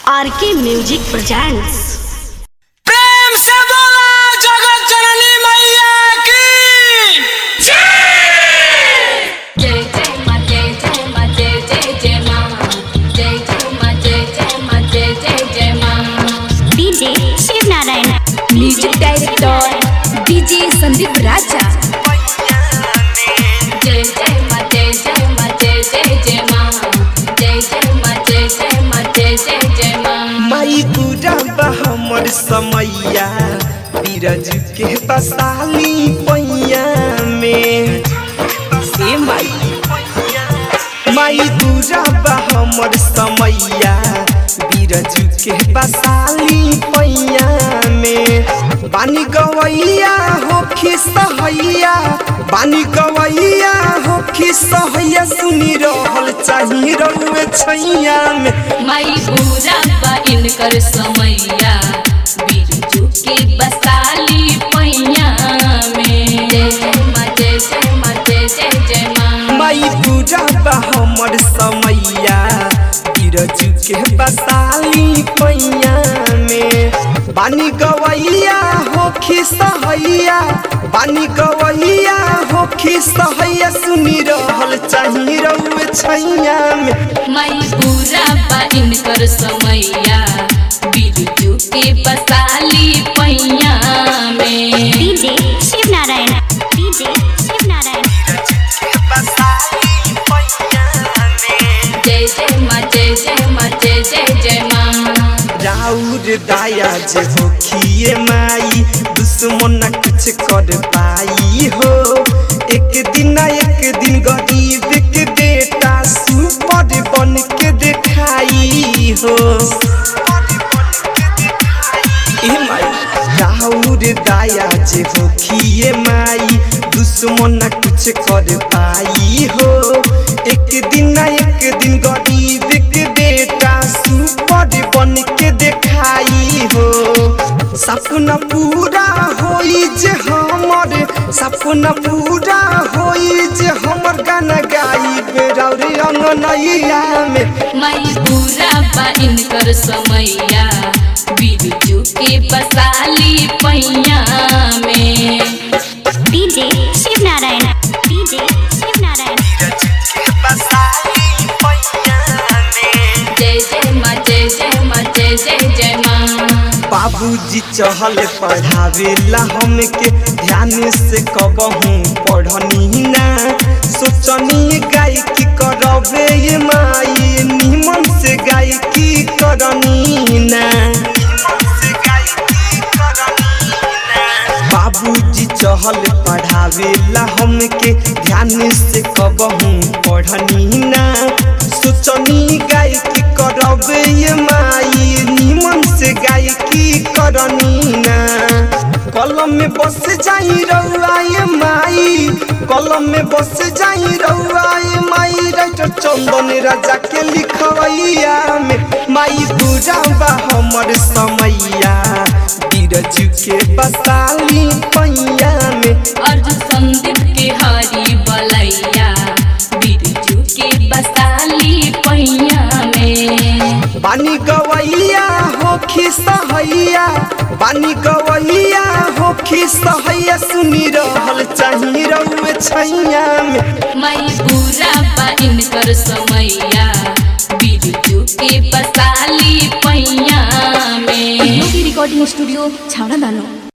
आर के music presents प्रेम से बोला जगत जननी मैया की जय जय मा जय जय मा जय जय जय मा जय जय मा जय जय मा जय जय जय मा DJ Shiv Narayan music director DJ Sandeep Raja जय जय मा जय जय मा जय जय जय मा जय जय मा जय जय मा जय जय जय मा माई पूरा बा हमर समैया बीरज के बसाली पैया में से माई माई पूरा बा हमर समैया बीरज के बसाली पैया में बानी गवैया हो खिसहैया बानी गवैया हो खिसहैया सुनी रहल चाही रउए छैया में माई पूरा बा इनकर समैया बिरजू के बसाली पैया में जय जय मा जय जय मा जय जय जय मा माई पूजा बा हमर समैया बीरज के बसाली पैया में बानी गवैया हो खिसहैया बानी गवैया हो खिसहैया सुनी रहल चाही रउए छैया में माई पूरा बा इनकर समैया बिरजू के बसाली पैया में डीजे शिव नारायण डीजे शिव नारायण बसाली पैया में जय जय मा जय जय मा जय जय जय मा राउर दाया जे हो खिए माई दुश्मन न कुछ कर पाई हो एक दिन ना एक दिन गरीब के बेटा सुपर बन के दिखाई हो ए माई राउर दाया जे हो खिए माई दुश्मन न कुछ कर पाई हो एक दिन ना एक दिन गरीब के बेटा सुपर बन के दिखाई हो सपना पूरा होई जे हमर सपना पूरा होई जे हमर गाना गाई बेरौरी अंगनैया में माई पूरा बा इनकर समैया बिरजू के बसाली पैया में डीजे शिव नारायण डीजे शिव नारायण बसाली पैया में जय जय मा जय जय मा जय जय जय मा बाबूजी चहल पढ़ावेला हमके ध्यान से कबहू पढ़नी ना सोचनी गायकी करबे ये माई निमन से गायकी करनी ना बाबूजी चहल पढ़ावेला हमके ध्यान से कबहू पढ़नी ना सोचनी गायकी करबे ये माई निमन से गायकी करनी ना कलम में बस जाई रउआ ये माई कलम में बस जाई रउआ ये माई राइटर चंदन राजा के लिखवैया में माई पूरा बा हमर समैया बीरज के बसाली पैया में अर्ज संदीप के हरी बलैया बिरजू के बसाली पैया में बानी गवैया हो खिसहैया बानी गवैया हो खिसहैया सुनी रहल चाही रउए छैया में माई पूरा बा इनकर समैया बिरजू के बसाली पैया में योगी रिकॉर्डिंग स्टूडियो छावड़ा दानो